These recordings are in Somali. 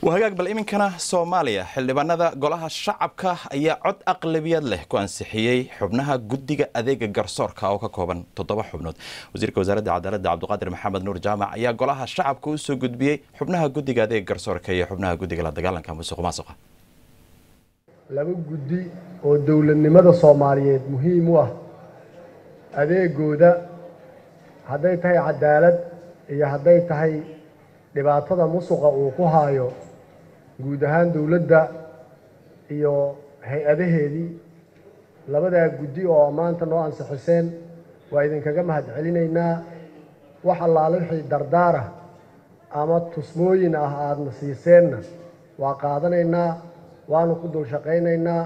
wahagaag bal iminkana soomaaliya xildhibaanada golaha shacabka ayaa cod aqlabiyad leh ku ansixiyey xubnaha guddiga adeega garsoorka oo ka kooban toddoba xubnood wasiirka wasaaradda cadaaladda cabdiqaadir maxamed nuur jaamac ayaa golaha shacabka u soo gudbiyey xubnaha guddiga adeega garsoorka iyo xubnaha guddiga la dagaalanka musuq maasuqa laba guddi oo dowladnimada soomaaliyeed muhiim u ah adeegooda hadday tahay cadaalad iyo hadday tahay dhibaatada musuqa uu ku haayo guud ahaan dowladda iyo hay-adaheedii labadaa guddi oo maanta noo ansixiseen waa idinkaga mahad celinaynaa wax allaale wixii dardaara ama tusmooyin ah aadna siiseenna waa qaadanaynaa waanu ku dul shaqaynaynaa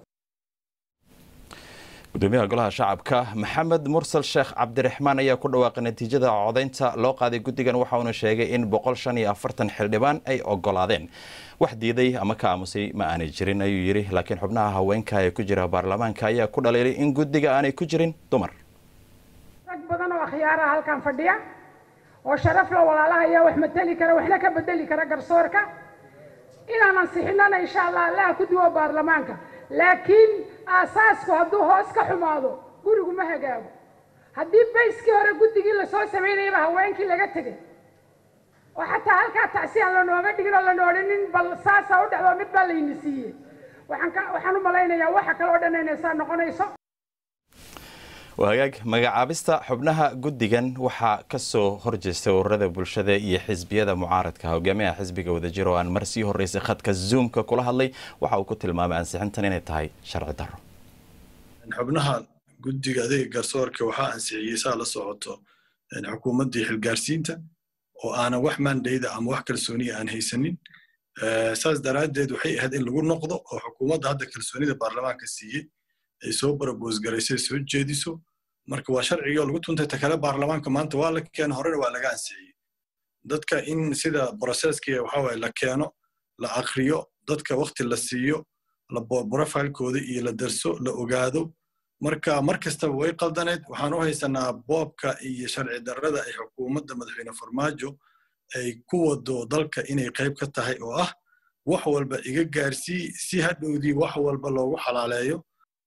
gudoomiyaha golaha shacabka maxamed mursal sheekh cabdiraxmaan ayaa ku dhawaaqay natiijada codaynta loo qaaday guddigan waxa uuna sheegay in boqol shan iyo afartan xildhibaan ay ogolaadeen wax diiday ama ka aamusay ma aanay jirin ayuu yidhi laakiin xubnaha haweenka ee ku jira baarlamaanka ayaa ku dhaliilay in guddiga aanay ku jirin dumar rag badan oo akhyaaraha halkan fadhiya oo sharaf la walaalahaya wax mateli kara waxna ka bedeli kara garsoorka inaan ansixinana insha allah allaha ku duwo baarlamaanka laakiin aasaasku hadduu hoos ka xumaado gurigu ma hagaago haddii bayskii hore guddigii lasoo samaynayaba haweenkii laga tegay oo xataa halkaa tacsi aan lanooga dhigin oo lana odhanin bal saasaa u dhacdo mid baa layni siiyey waxaan ka waxaan u malaynayaa waxa kale oo dhan inay saa noqonayso wahagaag magacaabista xubnaha guddigan waxaa ka soo horjeestay ururada bulshada iyo xisbiyada mucaaradka hogaamiyaha xisbiga wadajir oo aan mar sii horeysay khadka zoomka kula hadlay waxa uu ku tilmaamay ansixintan inay tahay sharci darro xubnaha guddiga adeega garsoorka waxaa ansixiyey saa la socoto xukuumaddii xilgaarsiinta oo aanan wax mandayda ama wax kalsooniya aan haysanin saas daraaddeed waxay ahayd in lagu noqdo oo xukuumadda hadda kalsoonida baarlamaanka siiyey ay soo baraboosgaraysay soo jeediso marka waa sharcigii oo lagu tuntay ta kale baarlamaanka maanta waa la keeno horena waa laga ansixiyey dadka in sida broseski waxawaaye la keeno la akriyo dadka wakti la siiyo profilekooda iyo la darso la ogaado marka mar kastaba way qaldaneed waxaan u haysanaa boobka iyo sharci darrada ay xukuumadda madaxweyne farmaajo ay ku wado dalka inay qayb ka tahay oo ah wax walba iga gaarsii si hadhowdii wax walba loogu xalaaleeyo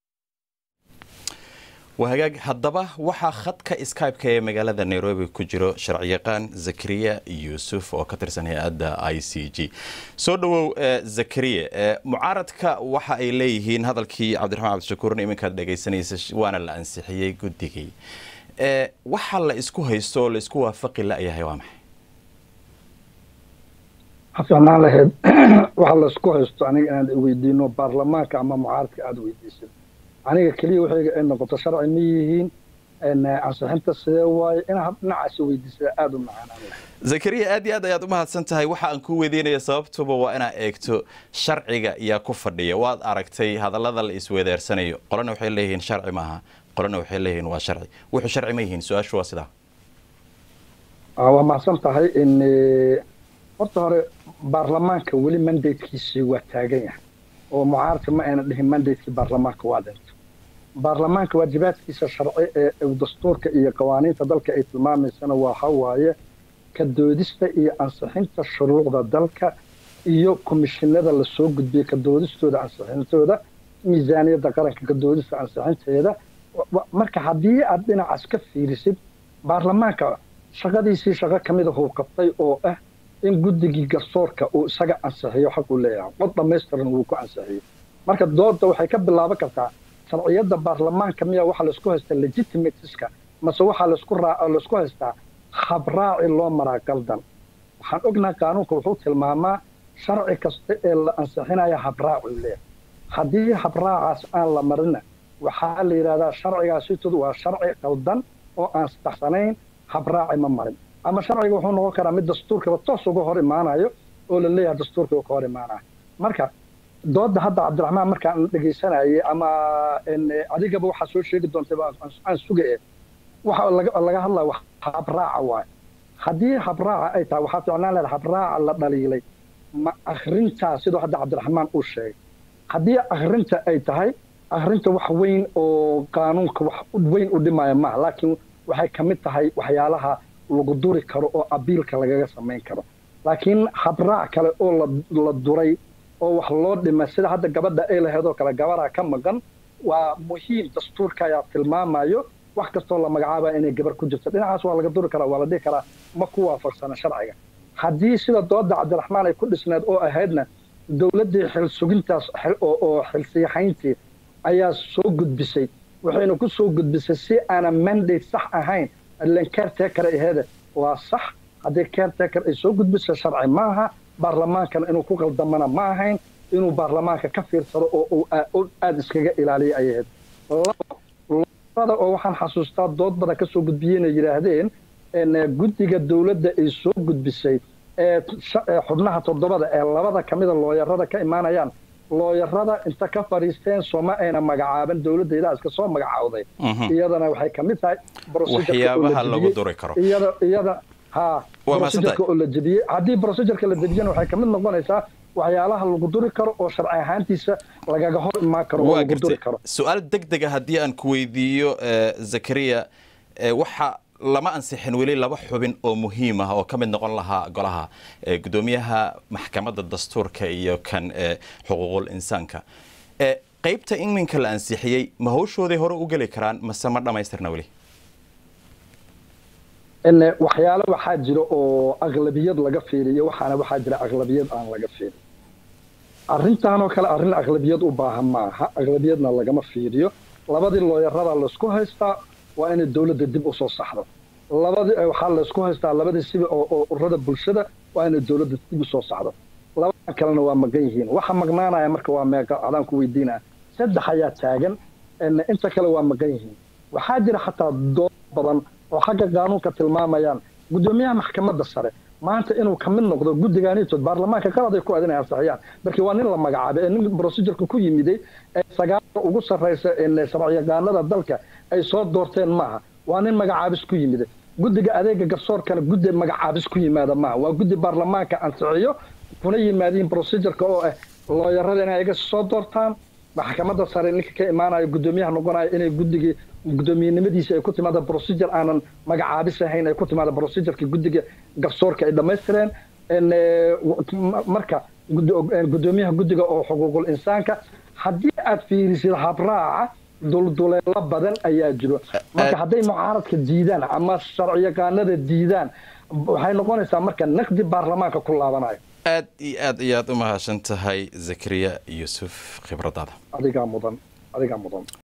wahagaag haddaba waxaa khadka skype-ka ee magaalada nairobi ku jiro sharciyaqaan zakariya yuusuf oo ka tirsan hay-adda i c g soo dhowow zakariya mucaaradka waxa ay leeyihiin hadalkii cabdiraxmaan cabdishakuurna iminkaad dhegaysanaysa waana la ansixiyey guddigii waxa la isku haysto oo la isku waafaqi la-yahay waa maxay xasanaan lahayd waxa la isku haysto aniga inaad weydiino baarlamaanka ama mucaaradka aada weydiisid aniga keliya waxayga ay noqoto sharci ma yihiin ansixinta sidee waaye inaad dhinacaasi weydiisada aada u macaanaan lahay zakariya aad iyo aad ayaad u mahadsan tahay waxa aan ku weydiinaya sababtuba waa inaad eegto sharciga yaa ku fadhiya waad aragtay hadallada la isweedaarsanayo qolana waxay leeyihiin sharci maaha qolana waxay leeyihiin waa sharci wuxuu sharci ma yihiin su-aashu waa sidaa waa mahadsan tahay in horta hore baarlamaanka weli mandatekiisii waa taagan yahay oo mucaaradka ma ayna dhihin mandatekii baarlamaanka waa dhinto baarlamaanka waajibaadkiisa sharci ee dastuurka iyo qawaaniinta dalka ay tilmaamaysana waxa waaye ka doodista iyo ansixinta shuruucda dalka iyo komishinada lasoo gudbiyey ka doodistooda ansixintooda miisaaniyadda qaranka ka doodista ansixinteeda marka haddii aad dhinacaas ka fiirisid baarlamaanka shaqadiisii shaqo ka mida huu qabtay oo ah in guddigii garsoorka uu isaga ansixiyo xaq uu leeyahay qod dhammaystiran wuu ku ansixiyo marka dooda waxay ka bilaaban kartaa sharciyadda baarlamaanka miya waxaa laisku haystaa legitimatiska mase waxaa laisku raa laisku haystaa habraaci loo maraa qaldan waxaan ognahay qaanuunka wuxuu tilmaamaa sharci kasta ee la ansixinaya habraacu leeyahay haddii habraacaas aan la marina waxaa la yidhahdaa sharcigaasitoodu waa sharci qaldan oo aan saxsanayn habraaci ma marin ama sharciga wuxuu noqon karaa mid dastuurkaba toos uga hor imaanayo oo la leeyahay dastuurka ka hor imaanayo marka dooda hadda cabdiraxmaan markaan dhegaysanayay ama adigaba waxaa soo sheegi doontay aan suga e waxa laga hadlaya habraaca waaye haddii habraaca ay tahay waxaa ficnaan leeda habraaca la dhaliilay ma akrintaa sidoo hadda cabdiraxmaan uu sheegay haddii akrinta ay tahay akrinta wax weyn oo qaanuunka wax weyn u dhimaya maaha laakiin waxay ka mid tahay waxyaalaha lagu duri karo oo abiilka lagaga samayn karo laakiin habraac kale oo la duray oo wax loo dhima sida hadda gabadha ay lahayd oo kale gabaraa ka maqan waa muhiim dastuurka ayaa tilmaamayo wax kastoo la magacaaba inay gabar ku jirto dhinacaas waa laga duri karaa waa la dhihi karaa ma ku waafaqsana sharciga haddii sida dooda cabdiraxmaan ay ku dhisneed oo ahaydna dowladdii xil sugintaas oo xilsiyaxayntii ayaa soo gudbisay waxayna ku soo gudbisay si aanan mandate sax ahayn ilan caretaker aheede waa sax haddii caretaker ay soo gudbisay sharci maaha baarlamaankana inuu ku qaldamana ma ahayn inuu baarlamaanka ka fiirsado oo aada iskaga ilaaliya ay ahayd oo waxaan xasuustaa dood badan ka soo gudbiyeen ay yidhaahdeen guddiga dowladda ay soo gudbisay ee xubnaha toddobada ee labada ka mida looyarada ka imaanayaan looyarada inta ka fadhiisteen sooma ayna magacaaban dowladda idaa iska soo magacaawday iyadana waxay ka mid tahay waxyaabaha lagu duri karo iyada iyada ha procedureka oo la jebiyey haddii procedureka la jebiyana waxay ka mid noqonaysaa waxyaalaha lagu duri karo oo sharci ahaantiisa lagaga hor imaan karo oo lagu duri karo su-aal deg dega haddii aan ku weydiiyo zakariya waxa lama ansixin weli laba xubin oo muhiim ah oo ka mid noqon lahaa golaha gudoomiyaha maxkamadda dastuurka iyo kan xuquuqul insaanka qaybta iminka la ansixiyey ma hawshooday hore u geli karaan mase ma dhammaystirna weli waxyaale waxaa jira oo aqlabiyad laga fiiriyo waxaana waxaa jira aqlabiyad aan laga fiirin arrintaanoo kale arrin aqlabiyad u baahan maaha aqlabiyadna lagama fiiriyo labadii looyarada laysku haystaa waa inay dowladda dib u soo saxdo labadii waxaa laysku haystaa labadii sibi oo ururada bulshada waa inay dowladda dib u soo saxdo labadan kalena waa maqan yihiin waxa maqnaanaya marka waa meeqa adaan ku weydiinaya saddex ayaa taagan inta kale waa maqan yihiin waxaa jira xataa dood badan oo xagga qaanuunka tilmaamayaan guddoomiyaha maxkamadda sare maanta inuu ka mid noqdo guddigaanitood baarlamaanka qalad ay ku aad inay ansixiyaan markii waa nin la magacaabay ee nin procedureka ku yimiday ee sagaalka ugu sarraysa sharciyaqaanada dalka ay soo doorteen maaha waa nin magacaabis ku yimiday guddiga adeega garsoorkana guddi magacaabis ku yimaada maaha waa guddi baarlamaanka ansixiyo kuna yimaadiin procedureka oo ah looyarada inay iga soo doortaan maxkamadda sare ninka ka imaanayo guddoomiyaha noqonayo inay guddigii guddoomiyenimadiisa ay ku timaada procedure aanan magacaabis ahayn ay ku timaada procedureka guddiga garsoorka ay dhammaystireen marka guddoomiyaha guddiga oo xuquuqul insaanka haddii aad fiirisid habraaca dulduleelo badan ayaa jiro marka hadday mucaaradka diidaan ama sharciyaqaanada diidaan waxay noqonaysaa marka naqdi baarlamaanka ku laabanayo aad iyo aad ayaad u mahadsan tahay zakariya yuusuf khibradaada adigaa mudan adigaa mudan